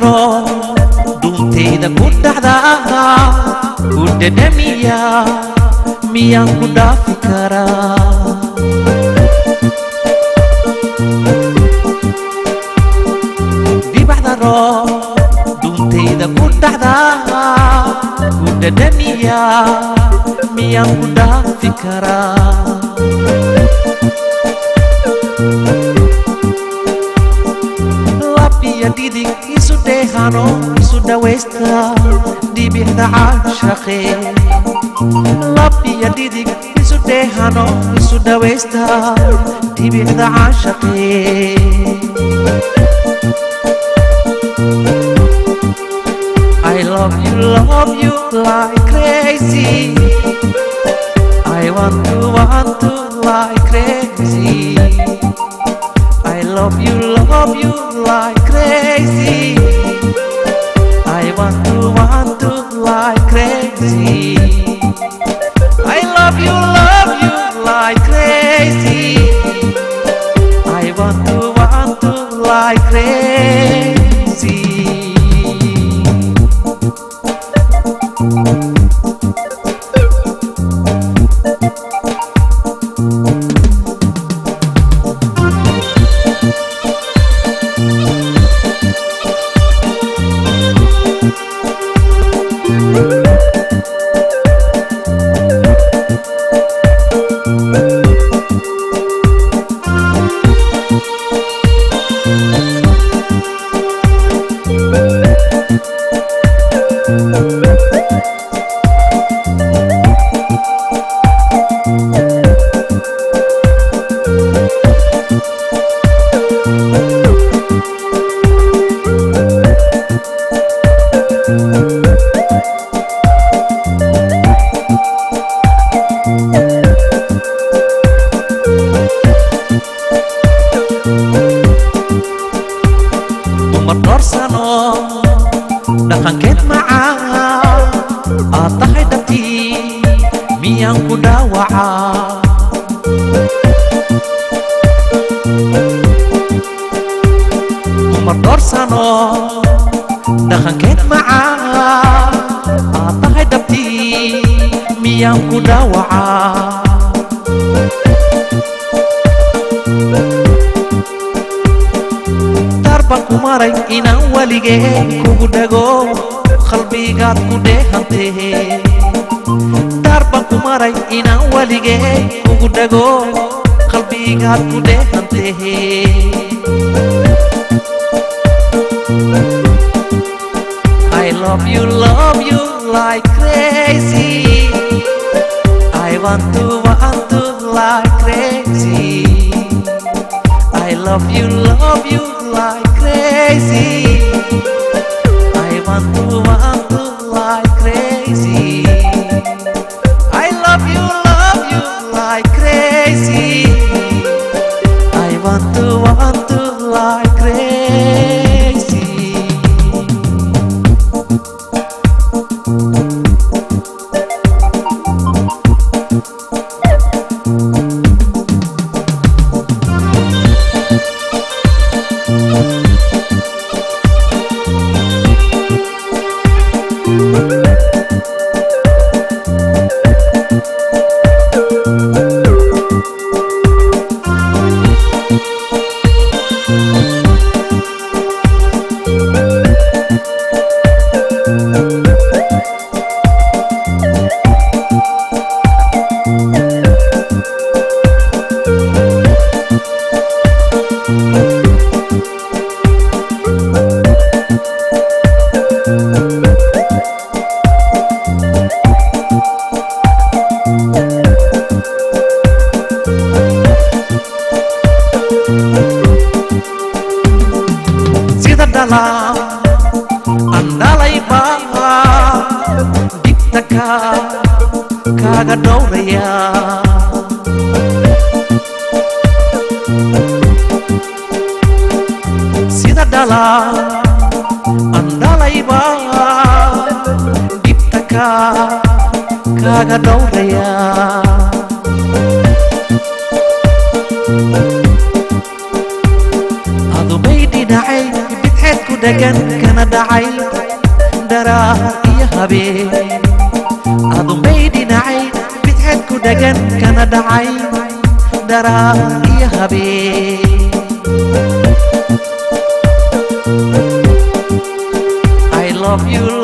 daro dhuuntayda ku dhacda ku dhadhamiya miyaan ku dhaafi karaa dibacdaro dhuuntayda ku dhacda ku dhadhamiya miyaan ku dhaafi karaa labiya dhidig isu dheehano isu dhawaysta dhibicda caashaqe labiya dhidig isu dheehano isu dhawaysta dhibicda caashaqe I love you, love you like crazy. I want to, want to like crazy. I love you, love you like crazy. I want to, want to like crazy. I love you, love you like crazy. I want to, want to like crazy. dumar dhoorsano dhaqankeed macaan aad tahay dhabtii miyaan ku dhaawacaa dumar dhoorsano dhaqankeed macaan aad tahay dhabtii miyaan ku dhaawacaa darban ku maray inaan weligee kugu dhago qalbigaad ku dheehantee darban ku maray inaan weligee kugu dhago qalbigaad ku dheehantee I love you, love you like crazy. I want to, want to like crazy. I love you, love you like crazy. I want to, want to like crazy. I love you, love you like crazy. I want to, want to like crazy. sida dhala aan dhalayba dhibta ka kaaga dhowraya sida dhala aan dhalayba dhibta ka kaaga dhowraya adumay dhinacay bidxeed ku dhagan kana dhac dhacay dharaar iyo habeen adunbay dhinacay bidxad ku dhagan kana dhacay dharaar iyo habeen I love you